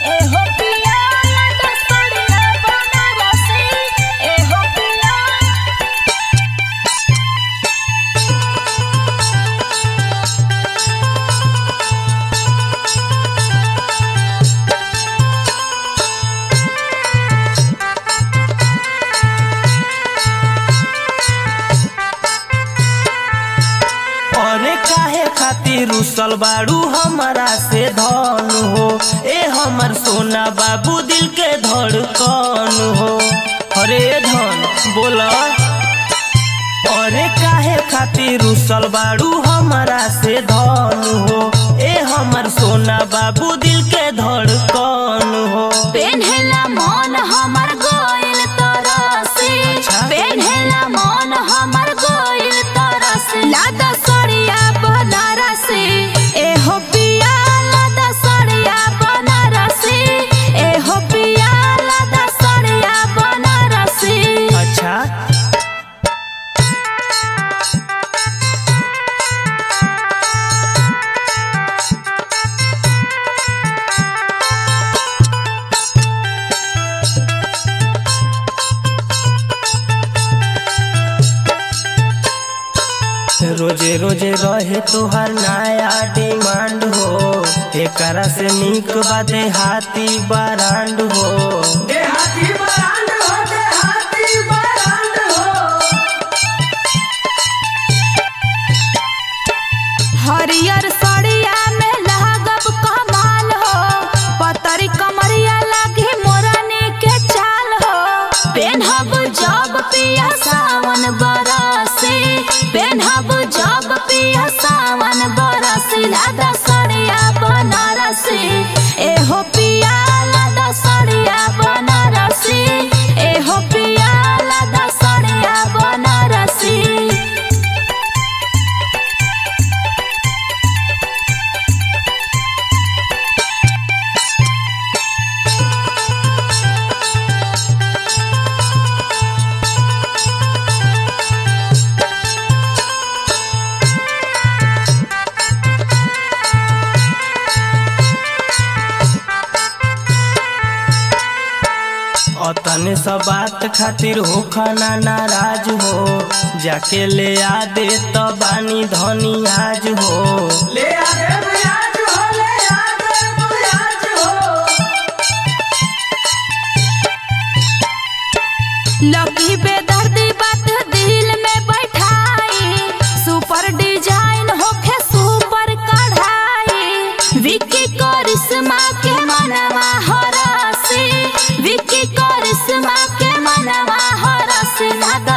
एहो पिया दसड़िया बनारसी एहो पिया अरे काहे खातिर रुसल बाड़ू हमारा से धन हो ए हमर सोना बाबू दिल के धड़कन हो अरे धन बोला अरे काहे खातिर रुसल बाड़ू हमारा से धन हो ए हमर सोना बाबू दिल के धड़कन हो पेन्हेला मन हमर गोइल तरसी अच्छा। पेन्हेला मन हमर गोइल तरसी लादा सड़िया बनारसी एहो पिया लादा सड़िया बनारसी एहो पिया लादा सड़िया बनारसी अच्छा रोजे रोजे रहे तोहर नया डिमांड हो एकरा से निक बाते हाथी बरांड हो देहाती बरांड हो देहाती बरांड हो हरियर सड़िया में लागब कमाल हो पतरी कमरिया लागी मोरनी के चाल हो पेन्हब जब पिया सावन बरसी पेन्हब जब पिया सावन बरसी लादा सड़िया बनारसी एहो पिया लादा सड़िया बनारसी एहो पिया लादा सड़िया बनारसी अतने सब बात खातिर हो खाना नाराज हो जाके ले आ दे तो बानी धनी आज हो ले आ दे बुयाज हो ले आ दे बुयाज हो लकी बेदर्दी बात दिल में बैठाई सुपर डिजाइन होखे सुपर कढ़ाई विकी करिश्मा के मनवा हरसी विकी करिश्मा के मनवा हरसी लादा